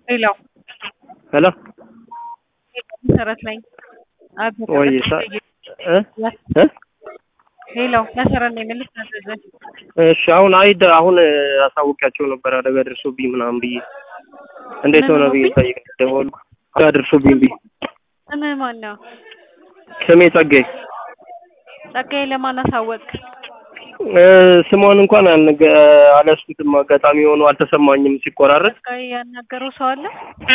ሄሎ ሄሎ መሰረት ነኝ። ወይ እ እ ሄሎ መሰረት ነኝ። ምን ልታዘዝ? እሺ አሁን አይደ አሁን አሳውቂያቸው ነበር አደጋ ደርሶብኝ ምናምን ብዬ እንዴት ሆነ ብዬ ጠይቅ ደወልኩ። አደጋ ደርሶብኝ ብዬ ስምህ ማን ነው? ስሜ ጸጋዬ ጸጋዬ ለማን አሳወቅ? እ ስሟን እንኳን አልነገ አልያዝኩትም። አጋጣሚ ሆኖ አልተሰማኝም ሲቆራረጥ። ጸጋዬ ያናገረው ሰው አለ?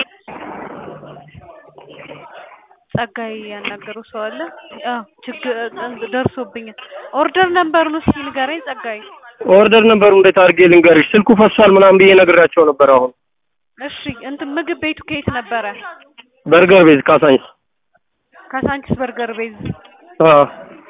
ጸጋዬ ያናገረው ሰው አለ? አዎ ችግር ደርሶብኛል። ኦርደር ነምበሩን እስኪ ንገረኝ ጸጋዬ። ኦርደር ነበሩ እንዴት አድርጌ ልንገርሽ? ስልኩ ፈሷል ምናምን ብዬ ነግራቸው ነበር። አሁን እሺ እንትን ምግብ ቤቱ ከየት ነበረ? በርገር ቤዝ ካሳንስ። ካሳንቺስ በርገር ቤዝ። አዎ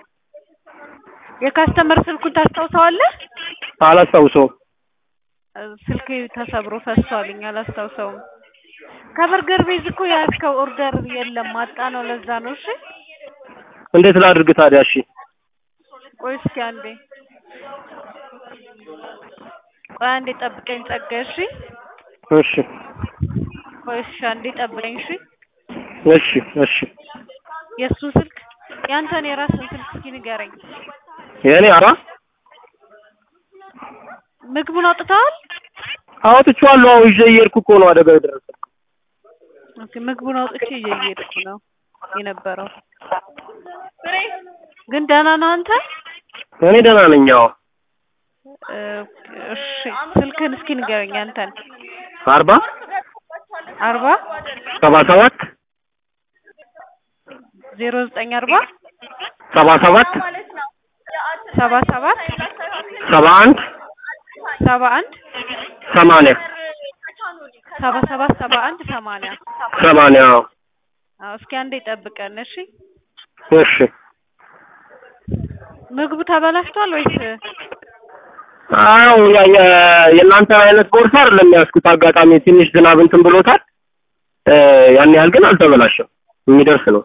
የካስተመር ስልኩን ታስታውሰዋለህ? አላስታውሰውም። ስልክ ተሰብሮ ፈሷልኝ አላስታውሰውም። ከበርገር ቤዝ እኮ ያዝከው ኦርደር የለም ማጣ ነው። ለዛ ነው። እሺ እንዴት ላድርግ ታዲያ? እሺ ቆይ እስኪ አንዴ ቆይ አንዴ ጠብቀኝ ጸጋዬ። እሺ እሺ ቆይ እሺ አንዴ ጠብቀኝ። እሺ እሺ እሺ የእሱን ስልክ ያንተን የራስን ስልክ እስኪ ንገረኝ። የእኔ አራ ምግቡን አውጥተዋል? አውጥቼዋለሁ። አዎ ይዤ እየሄድኩ እኮ ነው አደጋ የደረሰ። ኦኬ ምግቡን አውጥቼ እየሄድኩ ነው የነበረው። ግን ደህና ነህ አንተ? እኔ ደህና ነኝ። አዎ እሺ ስልክህን እስኪ ንገረኝ አንተን። አርባ አርባ ሰባ ሰባት ዜሮ ዘጠኝ አርባ ሰባ ሰባት ሰባ ሰባት ሰባ አንድ ሰባ አንድ ሰማንያ ሰባ ሰባት ሰባ አንድ ሰማንያ ሰማንያ አዎ አዎ እስኪ አንዴ ጠብቀን እሺ። እሺ ምግቡ ተበላሽቷል ወይስ? አዎ ያ ያ- የእናንተ አይነት ቦርሳ አይደለም ያዝኩት። አጋጣሚ ትንሽ ዝናብ እንትን ብሎታል። እ ያን ያህል ግን አልተበላሸም። የሚደርስ ነው።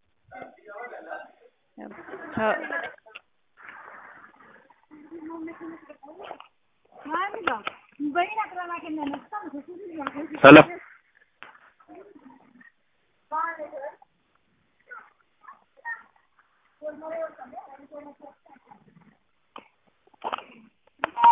ተ- ሰላም